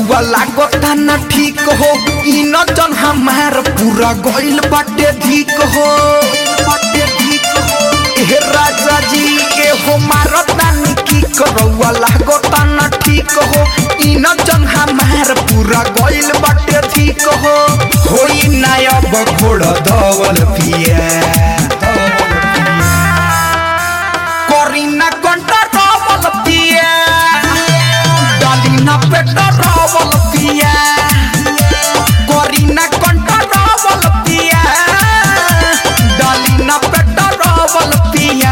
रउआ लागता न ठीक हो ई न जन हमार पूरा गइल बाटे ठीक हो बाटे ठीक हो ए राजा जी ए हो मारता न की रउआ लागता न ठीक हो ई न जन हमार पूरा गइल बाटे ठीक हो होई ना अब घोड़ दवल पिया करीना कंटा रवल पिया डालिना पेटा रवल पिया करीना कंटा रवल पिया डालिना पेटा रवल पिया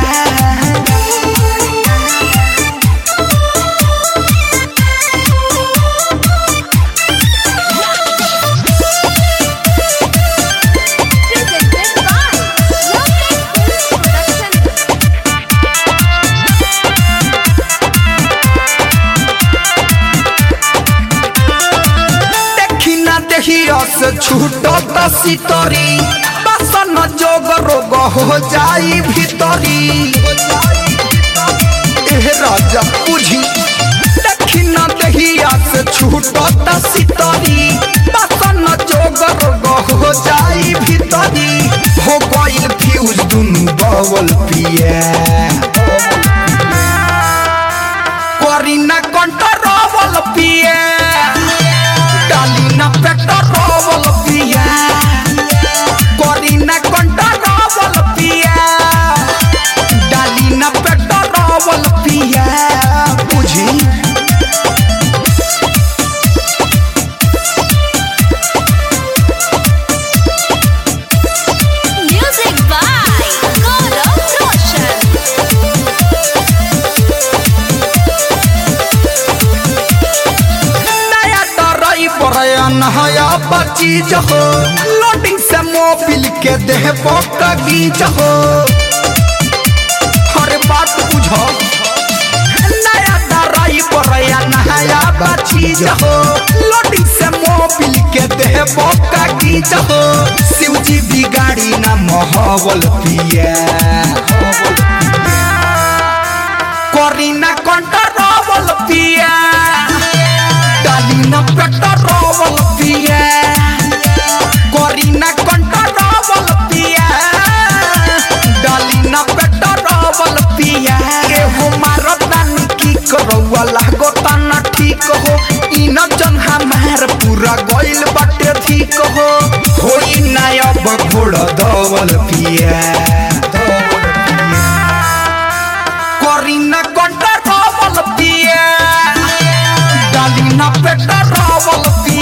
Presented by Lovely Films Production. देखी ना देखियो से छूटत सितरी बसन जोग रोग हो जाई भीतरी एह राजा बुझी देखी ना देखिया से छूटत सितरी बसन जोग रोग हो जाई भीतरी हो गइल फ्यूज दुनु बवल पिया करीना कंट्रोल पिया डालिना पेट्रोल पिया करीना कंट्रोल पिया डालिना पेट्रोल पिया बुझी Music by Gaurav Roshan. नया तरई बरयन हया बचीज हो लोडिंग से मोबिल के देह पकगीज हो हर बात बुझो नया तरई बरयन हया बचीज हो लोडिंग से मोबिल के देह पकगीज हो शिवजी बिगाड़ी ना महवल पिया करीना कंट्रोल पिया डालिना पेट्रोल पिया करीना कंट्रोल पिया डालिना पेट्रोल पिया के हो मारता की करौआ लागता ना ठीक हो ई न जन हमार पूरा गइल बाटे ठीक हो होई ना अब घोड़ दवल पिया करीना कंट्रोल पिया डालिना पेट्रोल पिया